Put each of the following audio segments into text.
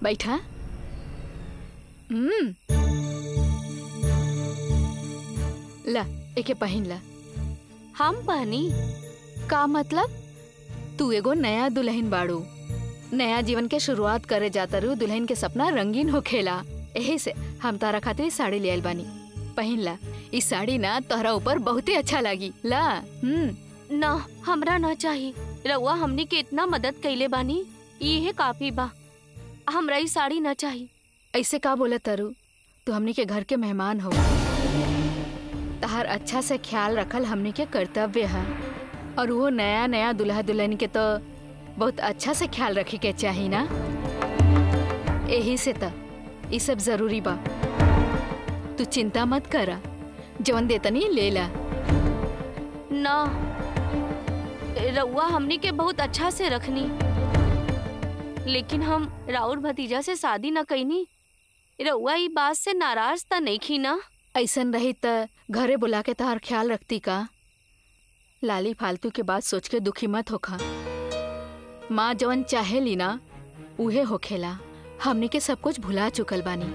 बैठा हम्म ला एके पहिन ला हम पहनी का मतलब तू एगो नया दुल्हन बाड़ू नया जीवन के शुरुआत करे जाता रू दुल्हन के सपना रंगीन होखेला यही से हम तारा खातिर ई साड़ी ले आइल बानी पहिन ला ई साड़ी ना तोहरा ऊपर बहुते अच्छा लागी ला हम्म ना हमरा ना चाही रउआ हमनी के इतना मदद कइले बानी इहे काफी बा हमरा ई साड़ी ना चाही ऐसे का बोला तरु तू हमनी के घर के मेहमान हो तहार अच्छा से ख्याल रखल हमनी के कर्तव्य है और वो नया नया दुल्हा दुल्हन के तो बहुत अच्छा से ख्याल रखे के चाही ना यही से त ई सब जरूरी बा तू चिंता मत करा जवन देतनी ले ला ना रउआ हमनी के बहुत अच्छा से रखनी लेकिन हम राउर भतीजा से शादी न कईनी रउआ ई बात से नाराज त नहीं ना ऐसन रही त घरे बुला के तहार ख्याल रखती का लाली फालतू के बात सोच के दुखी मत होखा माँ जवन चाहे ली ना उहे होखेला हमनी के सब कुछ भुला चुकल बानी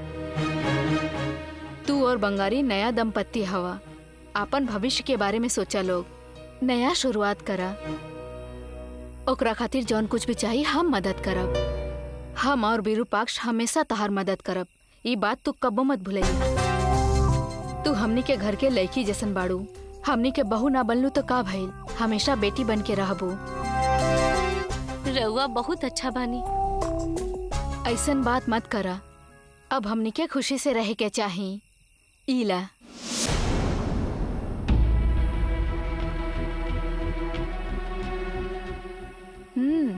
तू और बंगारी नया दंपत्ति हवा आपन भविष्य के बारे में सोचा लोग नया शुरुआत करा ओकरा खातिर जौन कुछ भी चाहिए हम मदद करब हम और विरूपाक्ष हमेशा तहार मदद करब ई बात तू कब्बो मत भूलई तू हमनी के घर के लड़की जैसन बाड़ू हमनी के बहू ना बनलू तो का भइल हमेशा बेटी बन के रहबू रउआ बहुत अच्छा बानी ऐसन बात मत करा अब हमनी के खुशी से रह के चाही ईला हम्म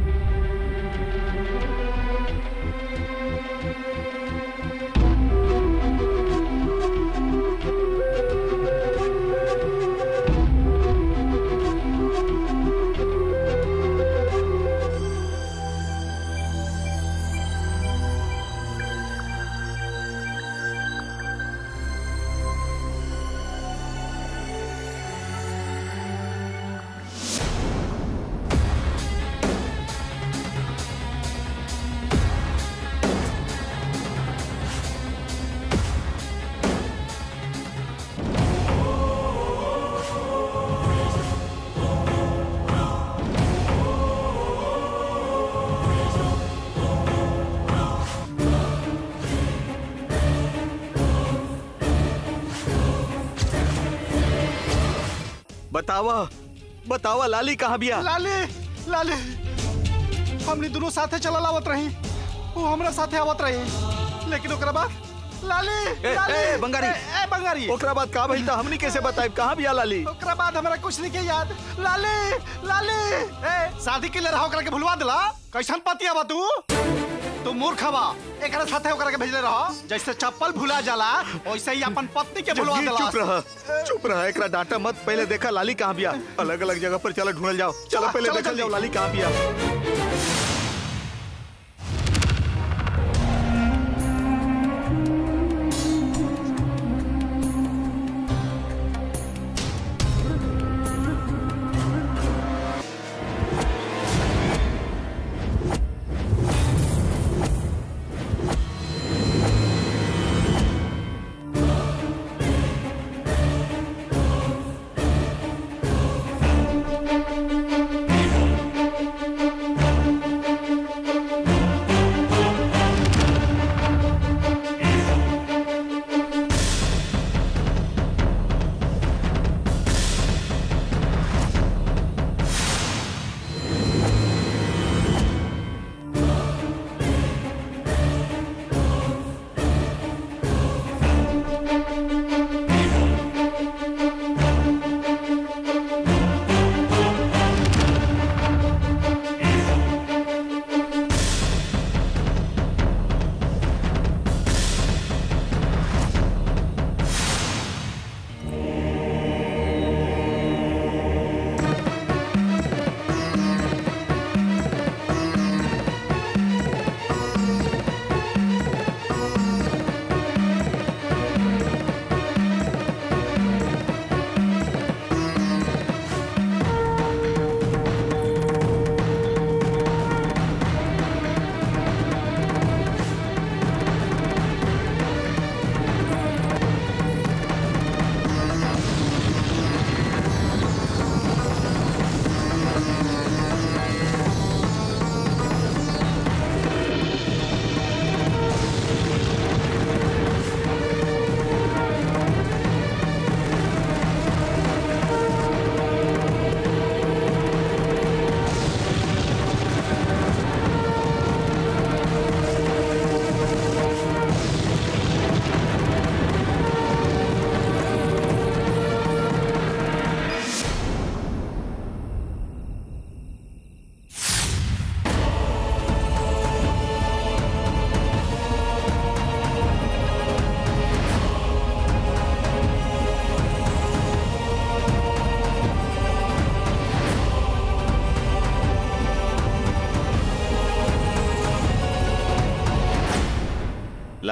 बतावा बतावा लाली कहाँ बिया लाले लाले हमने दोनों साथे चलल आवत रही वो हमरा साथे आवत रही लेकिन ओकरा बाद लाले ए, लाले ए, बंगारी। ए, ए बंगारी ओकरा बाद का भइल था हमनी कैसे बताए कहाँ बिया लाली ओकरा बाद हमरा कुछ नहीं के याद लाले लाले ए शादी के लिए रहा ओकरा के भुलवा दिला कैसन पति आवा तू तू मूर्ख बा एकरा साथे ओकरा के भेजले रह जैसे चप्पल भुला जाला वैसे ही अपन पत्नी के भुलवा जग्गी, दिला चुप रह चुप रह एकरा डांटा मत पहले देखा लाली कहाँ बिया अलग अलग जगह पर चलो ढूंढल जाओ चलो चला, पहले चलो देखल जल्दी। जाओ लाली कहाँ बिया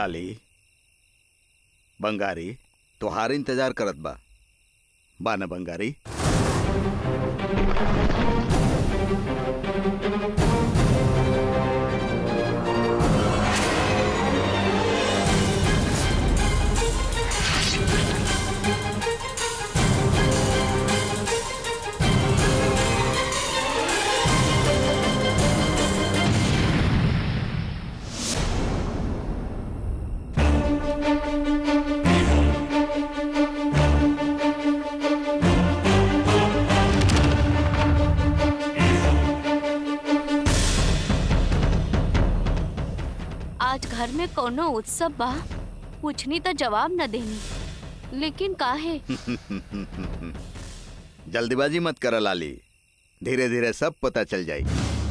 लाली बंगारी तोहार इंतजार करत बा बा न बंगारी आज घर में कोनो उत्सव बा पूछनी तो जवाब न देनी लेकिन काहे जल्दीबाजी मत कर लाली धीरे धीरे सब पता चल जाई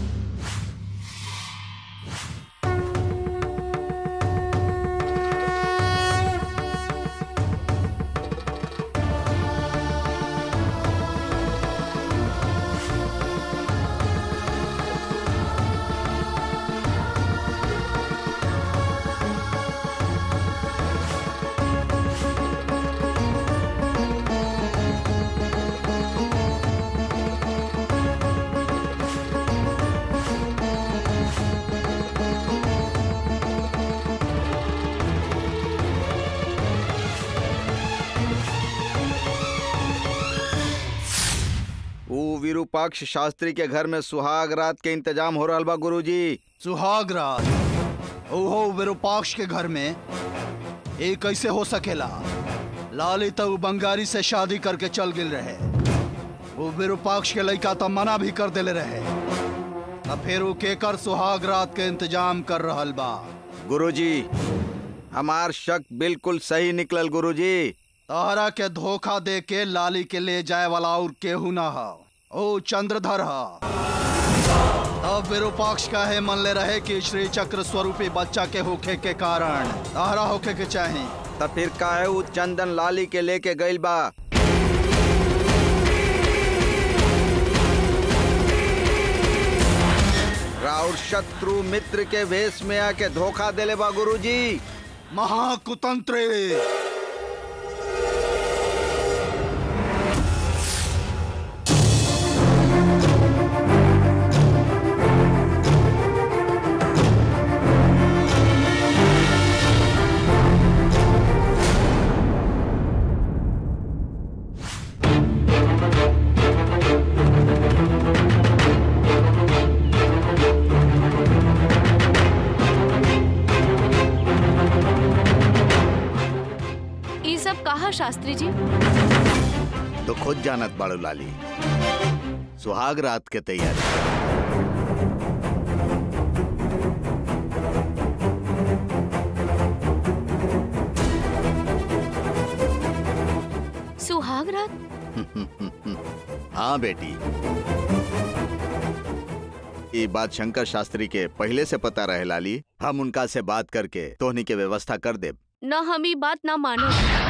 ऊ विरूपाक्ष शास्त्री के घर में सुहाग रात के इंतजाम हो रहा बा गुरुजी सुहाग रात ओहो विरूपाक्ष के घर में ये कैसे हो सकेला लाली तो बंगारी से शादी करके चल गिल रहे वो विरूपाक्ष के लड़का तो मना भी कर देले रहे अब फिर वो केकर सुहाग रात के इंतजाम कर रहल बा गुरुजी हमार शक बिल्कुल सही निकलल गुरुजी तहरा के धोखा दे के लाली के ले जाए वाला और केहू ना हा ओ चंद्रधर हा तब विरूपाक्ष का है मन ले रहे कि श्री चक्र स्वरूपी बच्चा के होखे के कारण तहरा होखे के चाहे त फिर काहे ऊ चंदन लाली के लेके गइल बा राउर शत्रु मित्र के वेश में आके धोखा देले बा गुरुजी महाकुतंत्र ये सब कहा शास्त्री जी तो खुद जानत बाड़ू लाली सुहाग रात के तैयारी सुहाग रात हाँ बेटी ये बात शंकर शास्त्री के पहले से पता रहे लाली हम उनका से बात करके तोहनी के व्यवस्था कर दे न हम ई बात ना मानो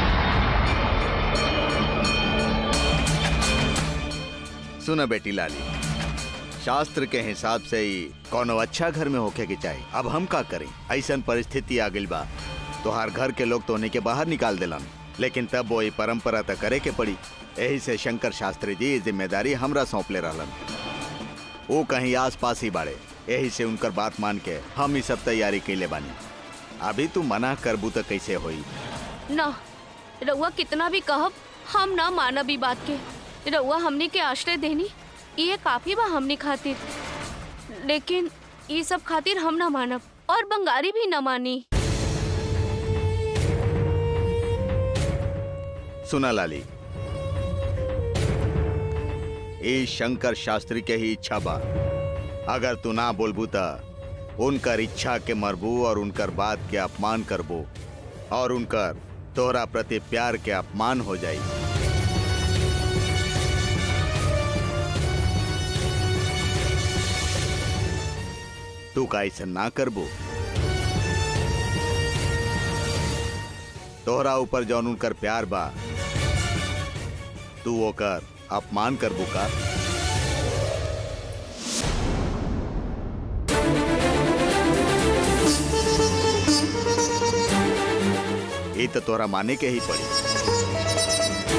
सुना बेटी लाली शास्त्र के हिसाब से ही कोनो अच्छा घर में होके के चाहिए अब हम का करें ऐसन परिस्थिति आ गइल बा तोहार घर के लोग तोहनी के बाहर निकाल दिलन लेकिन तब वो ये परंपरा तो करे के पड़ी यही से शंकर शास्त्री जी ये जिम्मेदारी हमरा सौंपले रहलन वो कहीं आस पास ही बाड़े यही से उनकर बात मान के हम ही सब तैयारी कैले बानी अभी तू मना करबू तो कैसे होई न रउआ कितना भी कहब हम ना मानब ई बात के रउआ हमनी के आश्रय देनी ये काफी बा हमनी खातिर लेकिन ये सब खातिर हम ना मानब और बंगारी भी न मानी सुना लाली ई शंकर शास्त्री के ही इच्छा बा अगर तू ना बोलबू त उनकर इच्छा के मरबू और उनकर बात के अपमान करबू और उनकर तोहरा प्रति प्यार के अपमान हो जाई तू का ऐसा ना करबू तोहरा ऊपर जौन उनकर प्यार बा तू ओकर अपमान करबू का तो तोरा माने के ही पड़ी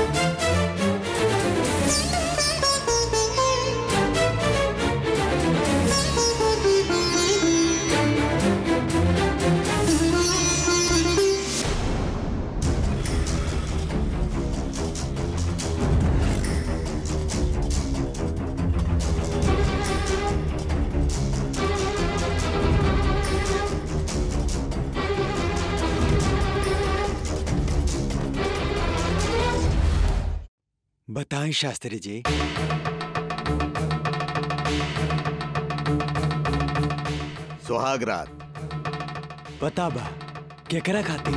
बताएं शास्त्री जी सुहाग रात पता बा केकरा खातिर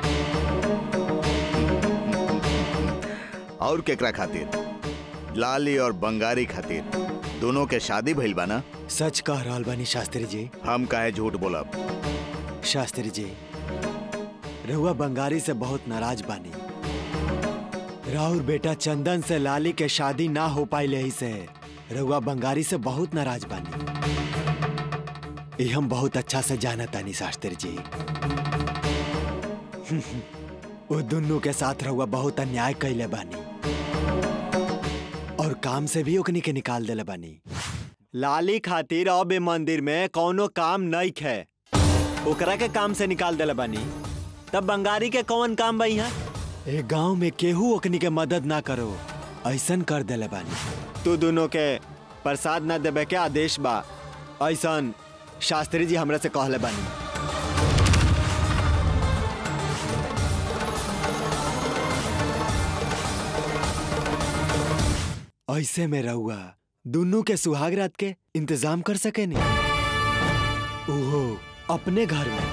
और केकरा खातिर लाली और बंगारी खातिर दोनों के शादी भइल बा ना सच कह रहल बानी शास्त्री जी हम काहे झूठ बोलब शास्त्री जी रहुआ बंगारी से बहुत नाराज बानी राहुल बेटा चंदन से लाली के शादी ना हो पाई ही से रहुआ बंगारी से बहुत नाराज बानी ये हम बहुत अच्छा से जाना तानी शास्त्री जी वो दोनों के साथ रहुआ बहुत अन्याय कैले बानी और काम से भी ओकनी के निकाल देले बानी लाली खातिर अब ए मंदिर में कौनो काम नहीं खे ओकरा के काम से निकाल देले बानी तब बंगारी के कौन काम बा यहाँ ए गांव में केहू ओकनी के मदद ना करो ऐसन कर देले बानी तू दोनों के प्रसाद ना देवे के आदेश बा ऐसन शास्त्री जी हमरा से कहले बानी ऐसे में रहुआ दोनों के सुहाग रात के इंतजाम कर सके नहीं ओहो अपने घर में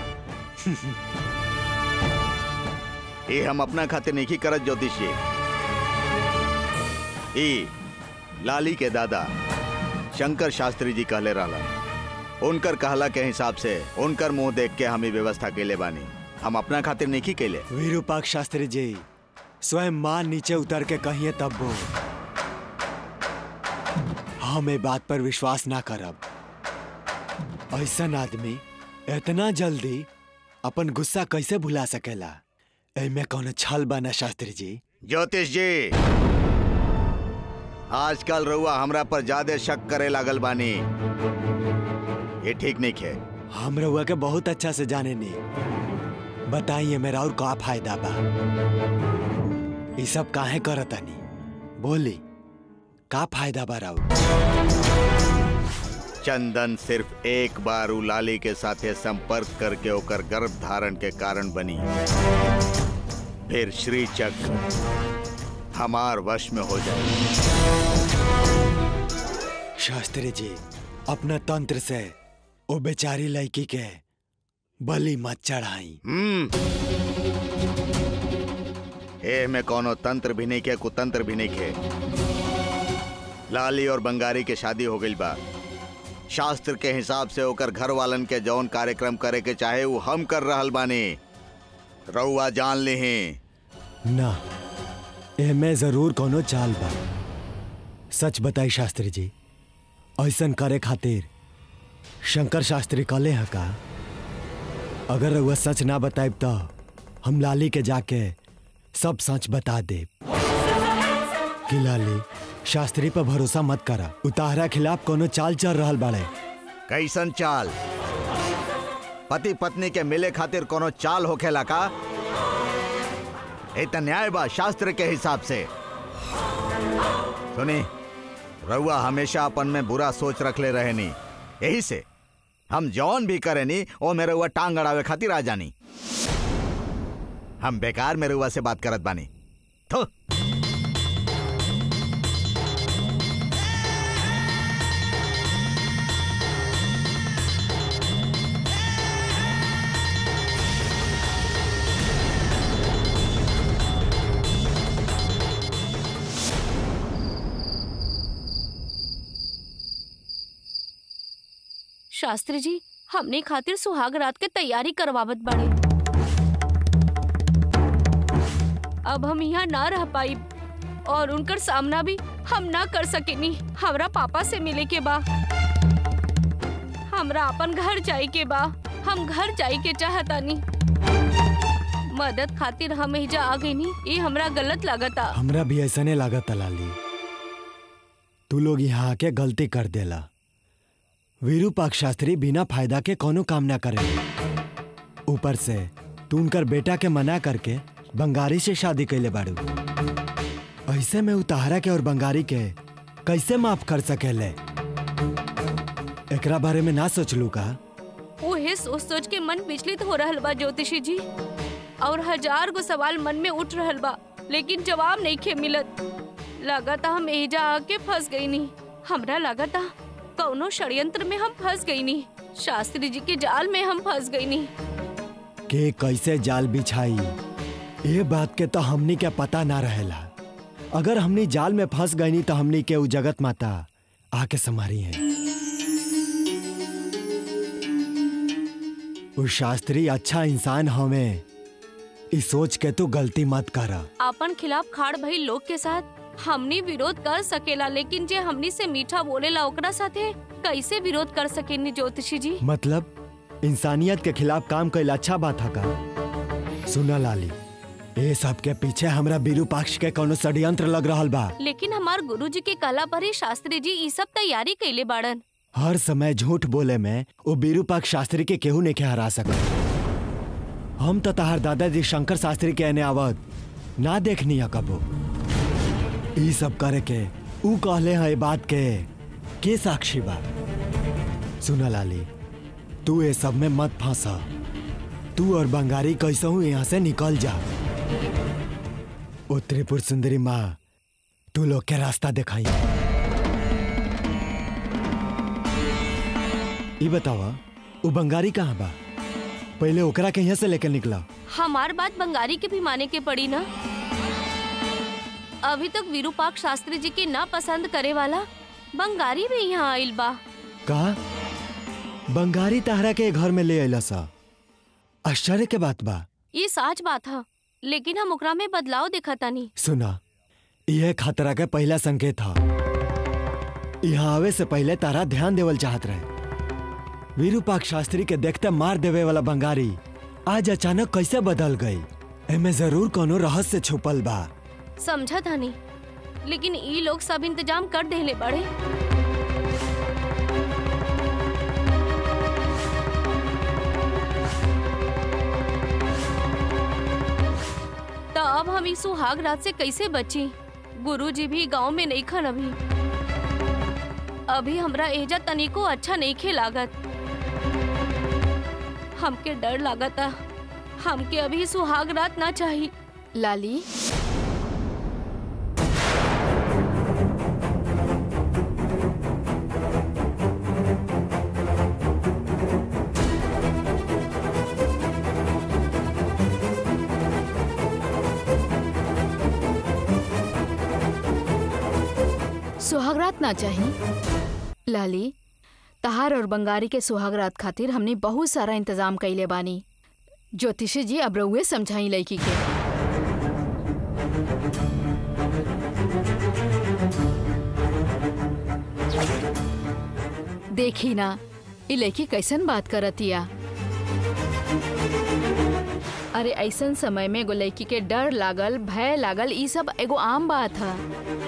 ये हम अपना खातिर नहीं करत ज्योतिष जी ई लाली के दादा शंकर शास्त्री जी कहले रहला उनकर कहला के हिसाब से उनकर मुंह देख के हम ई व्यवस्था केले बानी हम अपना खातिर नहीं केले विरूपाक्ष शास्त्री जी स्वयं मां नीचे उतर के कहिए तब वो हम ए बात पर विश्वास ना करब ऐसन आदमी इतना जल्दी अपन गुस्सा कैसे भुला सकेला एमे कौनो छल बना शास्त्री जी ज्योतिष जी आजकल रउआ हमरा पर ज्यादा शक करे लागल बानी ये ठीक नहीं है हम रउआ के बहुत अच्छा से जाने नी बताइए मेरा और का फायदा बा ये सब काहे करतानी बोली का फायदा बा राउर चंदन सिर्फ एक बार उ लाली के साथे संपर्क करके ओकर गर्भ धारण के कारण बनी फिर श्री चक्र हमार वश में हो जाए शास्त्री जी अपना तंत्र से ओ बेचारी लड़की के बलि मत चढ़ाई हम्म ए में कोनो तंत्र भी नहीं के कुतंत्र भी नहीं के लाली और बंगारी के शादी हो गई बा शास्त्र के हिसाब से ओकर घर वालन के जौन कार्यक्रम करे के चाहे वो हम कर रहल बानी रउआ जान ली ना एमे जरूर कोनो चाल बा सच बताई शास्त्री जी ऐसन करे खातिर शंकर शास्त्री कले है का अगर रउआ सच ना बताइब तो हम लाली के जाके सब सच बता देब कि लाली शास्त्री पर भरोसा मत करा उताहरा खिलाफ कोनो चाल चल रहल बाड़े कैसन चाल पति पत्नी के मिले खातिर कोनो चाल होखेला का ए त न्याय बा शास्त्र के हिसाब से सुनी रउआ हमेशा अपन में बुरा सोच रखले रहे नी यही से हम जौन भी करे नी ओ में रउआ टांग अड़ावे खातिर आ जानी हम बेकार में रउआ से बात करत बानी थो शास्त्री जी हमने खातिर सुहाग रात के तैयारी करवावत बाड़े अब हम यहाँ ना रह पाई और उनकर सामना भी हम ना कर सकेनी हमरा पापा से मिले के बा हमरा अपन घर जाए के बा हम घर जाए के चाहतानी मदद खातिर हम एहिजा आ गई नी ये हमरा गलत लागता हमरा भी ऐसा नहीं लागत लाली तू लोग यहाँ आके गलती कर देला वीरूपाक शास्त्री बिना फायदा के कोनो काम ना करे ऊपर से तू उनकर बेटा के मना करके बंगारी से शादी कैले बाड़ू ऐसे में उतारा के और बंगारी के कैसे माफ कर सकेले एकरा बारे में ना सोचलू का उहे सोच सोच के मन विचलित हो रहल बा ज्योतिषी जी और हजार गो सवाल मन में उठ रहल बा लेकिन जवाब नहीं खे मिलत लागता हम एजा आके फंस गई नी हमरा लागता कौनो षड्यंत्र में हम फंस गई नी शास्त्री जी के जाल में हम फंस गई नी के कैसे जाल बिछाई ये बात के तो हमनी के पता ना रहेला अगर हमनी जाल में फंस गईनी तो हमनी के उ जगत माता आके समारी है उ शास्त्री अच्छा इंसान हमें इस सोच के तू गलती मत करा अपन खिलाफ खाड़ भई लोग के साथ हमनी विरोध कर सकेला लेकिन जे हमनी से मीठा बोलेला ओकरा साथे कैसे विरोध कर सकेनी ज्योतिषी जी मतलब इंसानियत के खिलाफ काम कैल अच्छा बात है का सुना लाली ये सब के पीछे हमरा बीरू पक्ष के कोनो षड्यंत्र लग रहल बा लेकिन हमार गुरुजी के कला पर ही शास्त्री जी ई सब तैयारी कैले बाड़न हर समय झूठ बोले में वो बीरूपाक शास्त्री के केहू नहीं के हरा सकत हम तो तहार दादाजी शंकर शास्त्री के एने आवत ना देखनी है कबो ई सब करे के ऊ कहले है ए बात के के साक्षी बा सुना लाली तू ये सब में मत फंसा तू और बंगारी कैसे हूँ यहाँ से निकल जा ओ त्रिपुर सुंदरी माँ तू लोग के रास्ता दिखाई ई बतावा वो बंगारी कहाँ बा पहले ओकरा के यहाँ से लेकर निकला हमार बात बंगारी के भी माने के पड़ी ना अभी तक विरूपाक शास्त्री जी के ना पसंद करे वाला बंगारी भी यहाँ आइल बा कहा बंगारी तहरा के घर में ले अला सा आश्चर्य के बात बा ये साच बात है लेकिन हम ओकरा में बदलाव देखा तानी सुना यह खतरा के पहला संकेत था यहाँ आवे से पहले तारा ध्यान देवल चाहत रहे वीरूपाक शास्त्री के देखते मार देवे वाला बंगारी आज अचानक कैसे बदल गई एमे जरूर कोनो रहस्य छुपल बा समझा तानी लेकिन ई लोग सब इंतजाम कर देले बड़े तो अब हम इस सुहाग रात से कैसे बची गुरुजी भी गांव में नहीं खन अभी अभी हमरा एजा तनिको अच्छा नहीं खे लागत हमके डर लागता हमके अभी सुहाग रात ना चाहिए लाली सुहागरात ना चाही लाली तहार और बंगारी के सुहागरात खातिर हमने बहुत सारा इंतजाम कइले बानी ज्योतिषी जी अब रउए समझाई लड़की के देखी ना ई लड़की कैसन बात करतिया अरे ऐसन समय में एगो लड़की के डर लागल भय लागल ई सब एगो आम बात है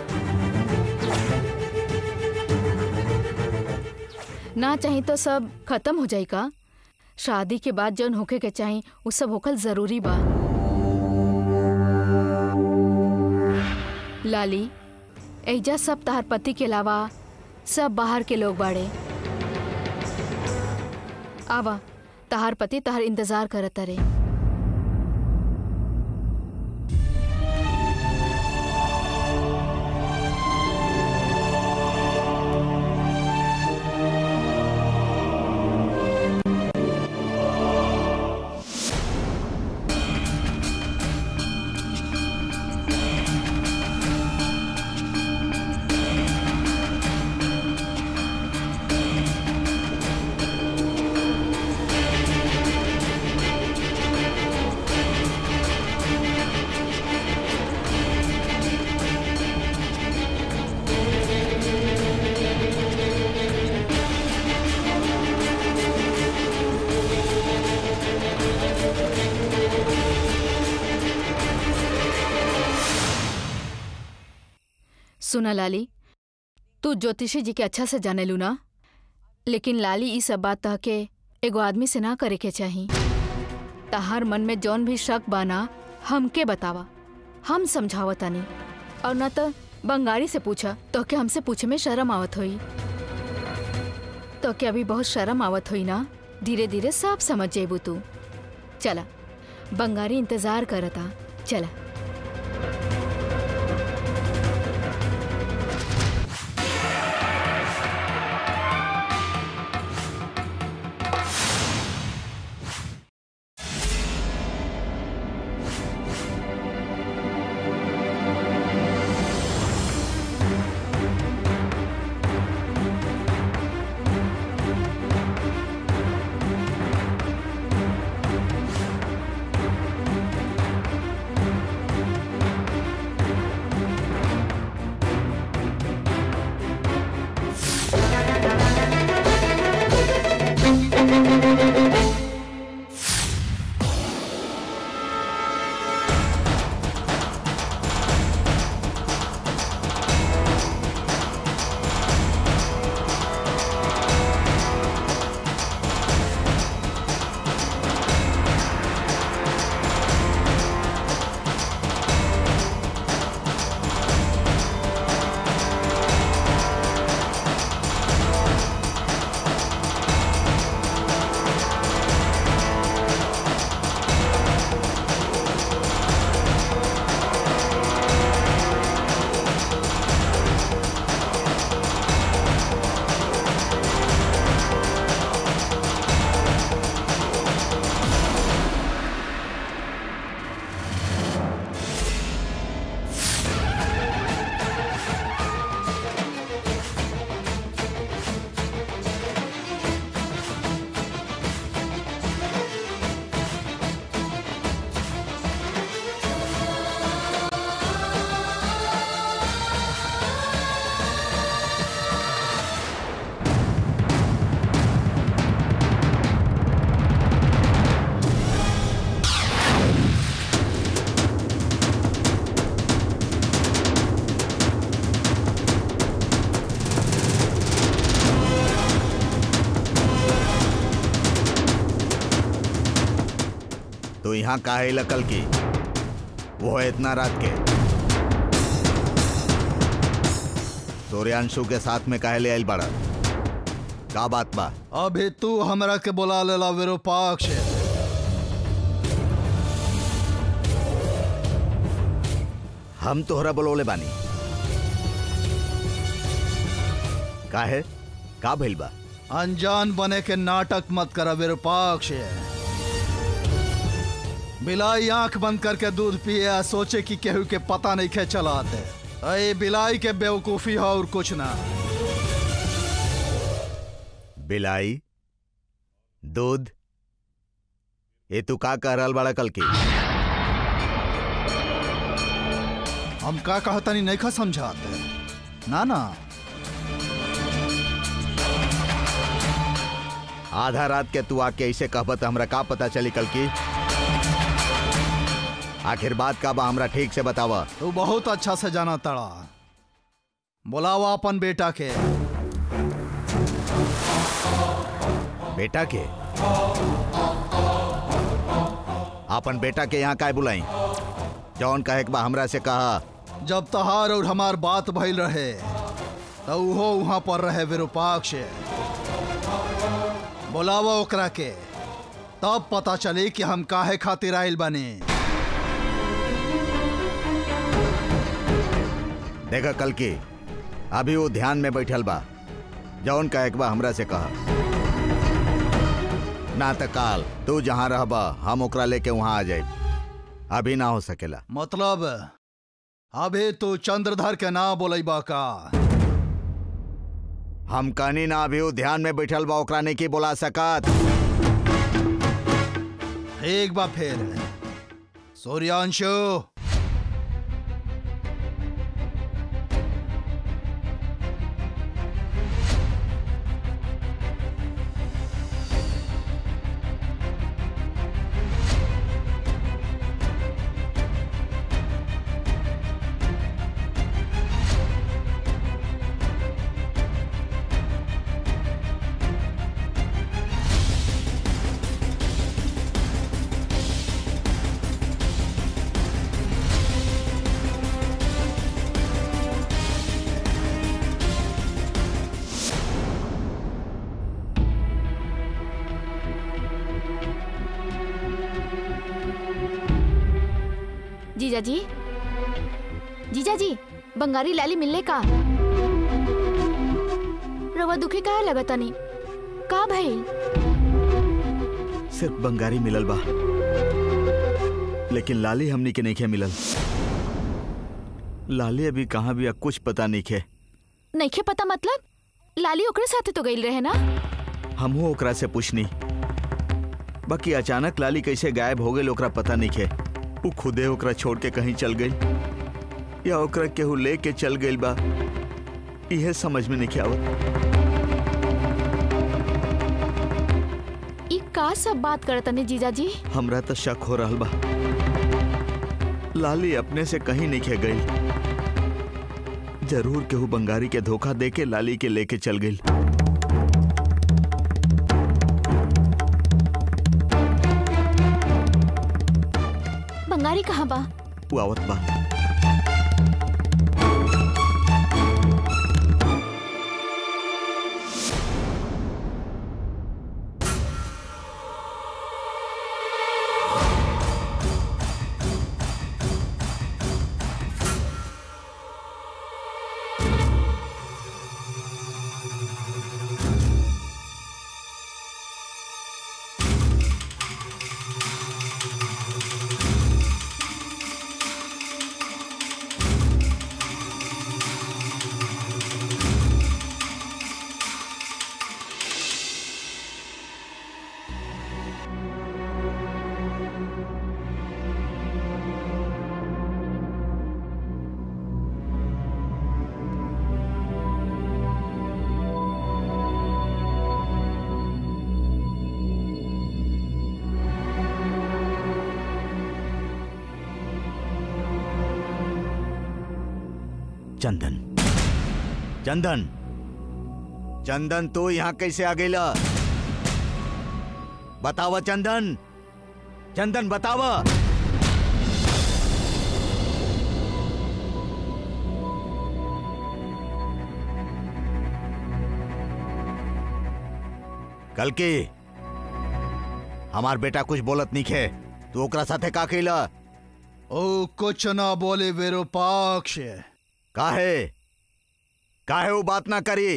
ना चाही तो सब खत्म हो जाई का शादी के बाद जौन होके के चाही उ सब होकल जरूरी बा लाली एजा सब तहार पति के अलावा सब बाहर के लोग बाड़े आवा तहार पति तहार इंतजार करत रे सुना लाली तू ज्योतिषी जी के अच्छा से जाने लू ना लेकिन लाली ई सब बात तह के एगो आदमी से ना करे के चाही तहार मन में जौन भी शक बाना हमके बतावा हम समझावतानी और न तो बंगाली से पूछा तो के हमसे पूछे में शर्म आवत होई तो के अभी बहुत शर्म आवत होई ना धीरे धीरे सब समझ जेबू तू चला बंगारी इंतजार करता चला तो यहाँ काहे लकल की वो है इतना रात के सूर्यांशु के साथ में काहे ले आइल बड़ा का बात बा अभी तू हमरा के बोला लेला विरूपाक्ष हम तोहरा बोलौले बानी काहे का भइल बा अनजान बने के नाटक मत करा विरूपाक्ष बिलाई आंख बंद करके दूध पिए आ सोचे कि केहू के पता नहीं खे चलाते अरे बिलाई के बेवकूफी है और कुछ ना बिलाई दूध ये तू का कह रहल बड़ा कल की हम का कहतनी नहीं खा समझाते ना ना आधा रात के तू आके ऐसे कहबत हमरा का पता चली कल की आखिर बात का बा हमरा ठीक से बतावा तू बहुत अच्छा से जाना तड़ा बुलावा अपन बेटा के बेटा के अपन बेटा के यहाँ काय बुलाई जौन कहे के बा हमरा से कहा जब तहार और हमार बात भइल रहे तो उहो वहां पर रहे विरूपाक्ष बुलावा ओकरा के तब पता चली कि हम काहे खातिर आइल बनी देखा कल की अभी वो ध्यान में बैठल बा जौन कहे के बा हमरा से कहा ना त काल तू जहाँ रहबा हम ओकरा लेके वहां आ जाए अभी ना हो सकेला मतलब अभी तू चंद्रधर के ना बोलैबा का हम कहनी ना अभी वो ध्यान में बैठल बा ओकरा नहीं की बोला सकत एक बार फिर सूर्यांशु जीजा जी जीजा जी बंगारी लाली मिलने का रवा दुखी काहे लगतनी का भइल सिर्फ बंगारी मिलल बा लेकिन लाली हमनी के नहीं मिलल लाली अभी कहाँ भी कुछ पता नहीं खे नइखे पता मतलब लाली ओकरे साथे तो गइल रहे ना हमहू ओकरा से पूछनी बाकी अचानक लाली कैसे गायब हो गई ओकरा पता नहीं खे वो खुदे ओकरा छोड़ के कहीं चल गई या ओकरा केहू ले के चल गई बा इहे समझ में नहीं आवत ई का सब बात करतनी जीजा जी हमरा तो शक हो रहा बा लाली अपने से कहीं नहीं खे गई जरूर केहू बंगारी के धोखा दे के लाली के लेके चल गई बंगारी कहाँ बा वो आवत बा चंदन चंदन चंदन तू यहाँ कैसे आ गई बतावा चंदन चंदन बतावा कल की हमार बेटा कुछ बोलत नहीं खे तू ओकरा साथे का कैला ओ कुछ ना बोले विरूपाक्ष काहे काहे वो बात ना करी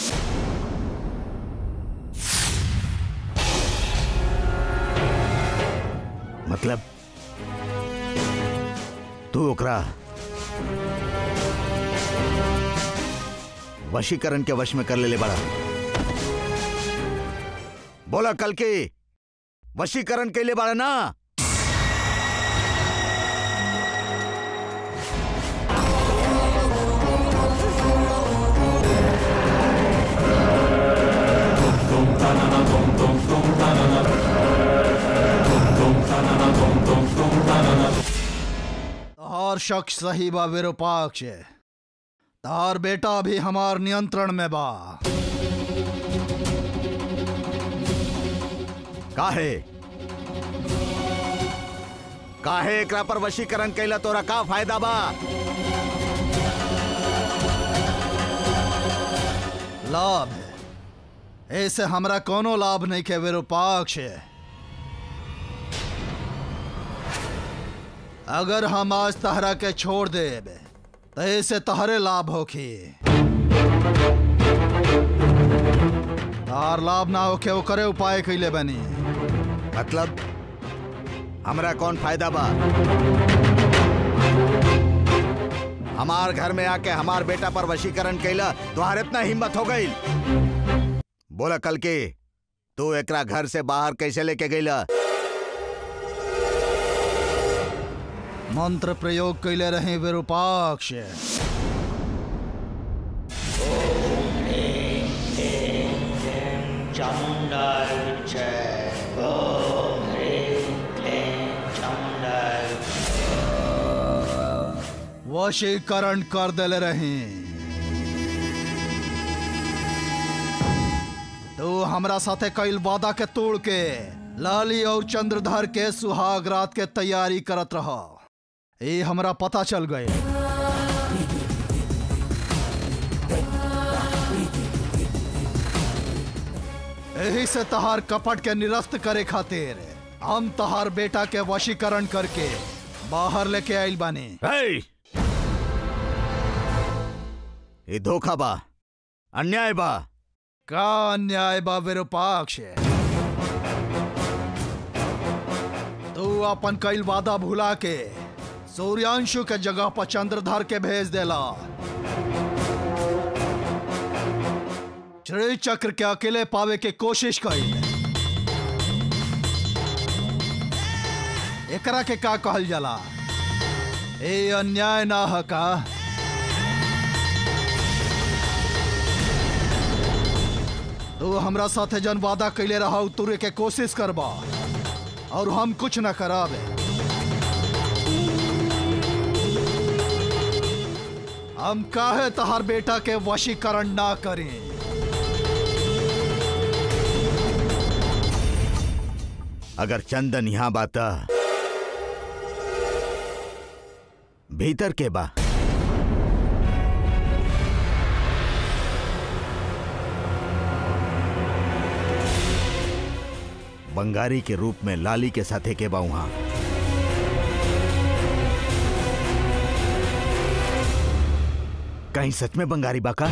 मतलब तू ओकरा वशीकरण के वश में कर ले ले बड़ा बोला कल के वशीकरण के लिए बड़ा ना तहार शक सही बा विरूपाक्ष तार बेटा भी हमार नियंत्रण में बा काहे काहे एकरा पर वशीकरण कैला तोरा का फायदा बा लाभ है ऐसे हमरा कोनो लाभ नहीं के विरूपाक्ष अगर हम आज तहरा के छोड़ देब तो ऐसे तहरे लाभ होखी तार लाभ ना होके ओकरे उपाय कैले बनी मतलब हमरा कौन फायदा बा हमार घर में आके हमार बेटा पर वशीकरण कैला तुहार इतना हिम्मत हो गई बोला कल के तू एकरा घर से बाहर कैसे लेके गईला मंत्र प्रयोग कैले रहे विरूपाक्ष वशीकरण कर दिले रही तू हमरा साथे कैल वादा के तोड़ के लाली और चंद्रधर के सुहाग रात के तैयारी करत रहा ये हमरा पता चल गए यही से तहार कपट के निरस्त करे खातिर हम तहार बेटा के वशीकरण करके बाहर लेके आइल बानी हे! ये धोखा बा अन्याय बा का अन्याय बा विरूपाक्ष तू अपन कईल वादा भुला के सूर्यांशु के जगह पर चंद्रधर के भेज देला श्री चक्र के अकेले पावे के कोशिश कईल एकरा के का कहल जाला ए अन्याय ना ह का तू हमरा साथे जन वादा कैले रहा तुरे के कोशिश करबा और हम कुछ न कराबे हम काहे तहार बेटा के वशीकरण ना करें अगर चंदन यहाँ बाता भीतर के बा बंगारी के रूप में लाली के साथे के बा वहां कहीं सच में बंगारी बाका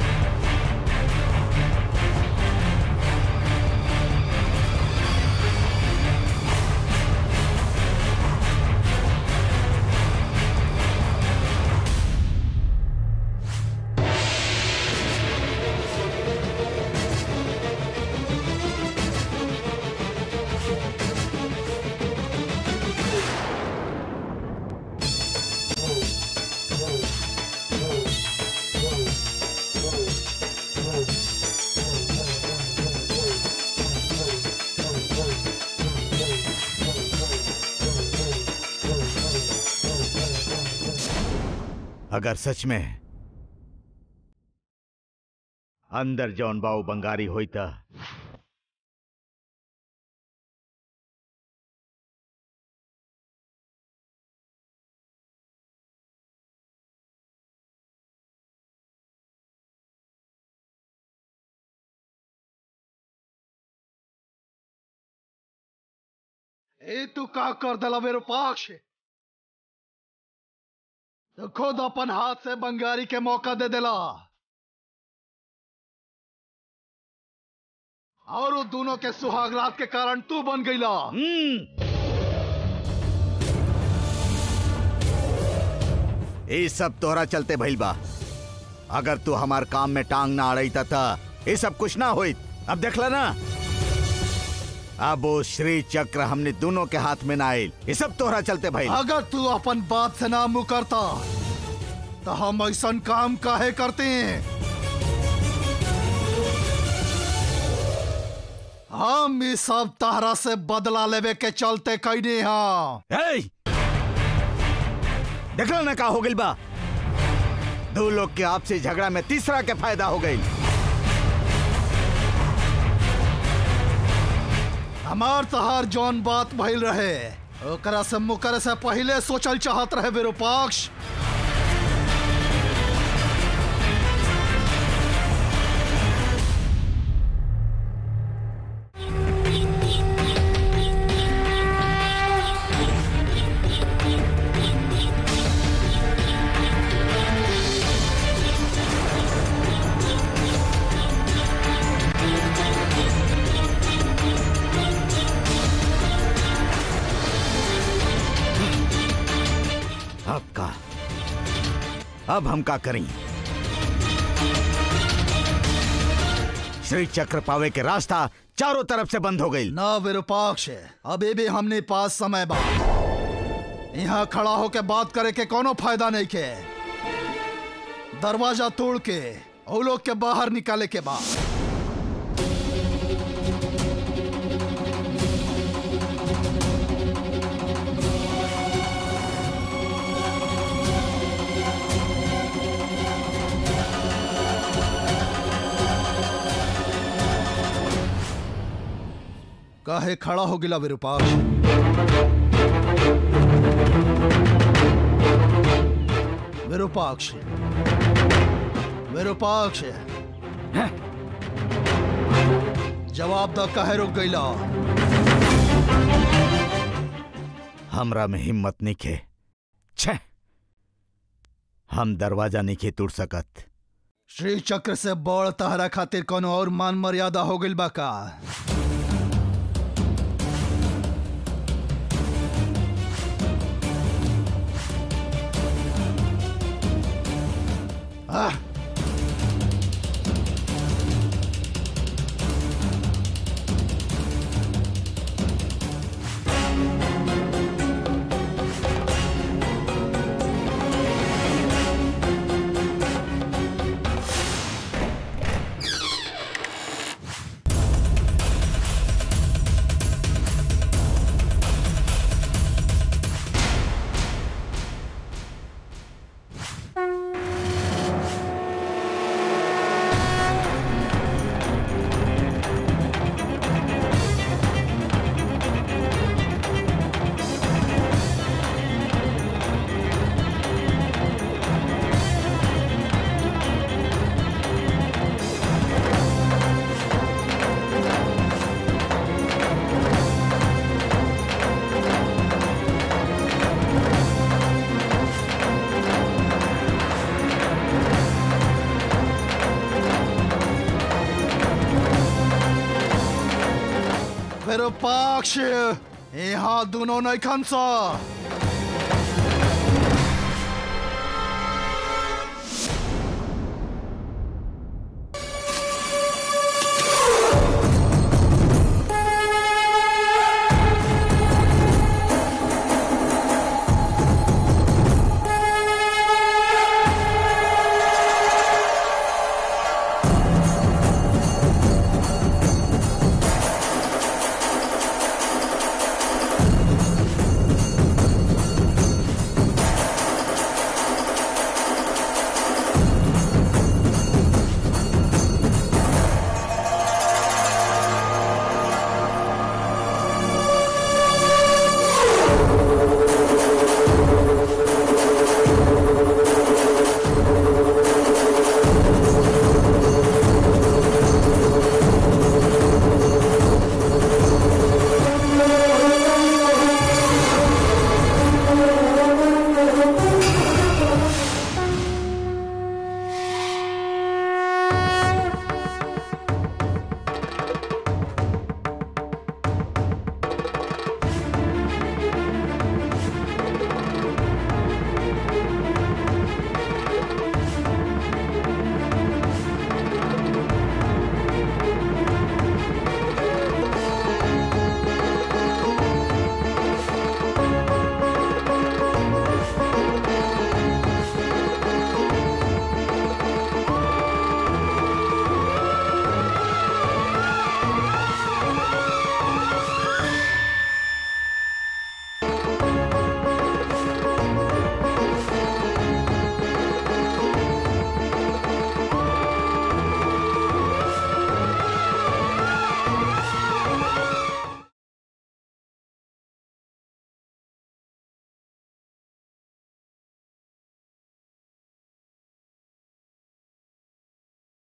अगर सच में अंदर जौन बाऊ बंगारी होई त ए तू का कर दिला विरूपाक्ष तो खुद अपन हाथ से बंगारी के मौका दे दिला और वो दोनों के सुहागरात के कारण तू बन गईला हम्म। ये सब तोहरा चलते भइल बा अगर तू हमार काम में टांग ना अड़ई था ये सब कुछ ना होई अब देखला ना अब वो श्री चक्र हमने दोनों के हाथ में ना आयल ये सब तोहरा चलते भइल अगर तू अपन बात से ना मुकरता तो हम ऐसा काम काहे करते हैं हम इस सब तहरा से बदला लेवे के चलते कैने हाँ हे! देखला ना का हो गइल बा दो लोग के आपसी झगड़ा में तीसरा के फायदा हो गई हमार तहार जौन बात भइल रहे ओकरा से मुकरे से पहले सोचल चाहत रहे विरूपाक्ष अब का अब हम का करें श्री चक्र पावे के रास्ता चारों तरफ से बंद हो गई ना विरूपाक्ष अभी भी हमने पास समय बा यहाँ खड़ा होके बात करे के कोनो फायदा नहीं के दरवाजा तोड़ के वो लोग के बाहर निकाले के बाद काहे खड़ा हो गिला विरूपाक्ष विरूपाक्ष विरूपाक्ष जवाब द काहे रुक गईला हमरा में हिम्मत निखे छे हम दरवाजा निखे तोड़ सकत श्री चक्र से बड़ तहरा खातिर कोनो और मान मर्यादा हो गइल बा का आह! विरूपाक्ष यहाँ दोनों नहीं खनसा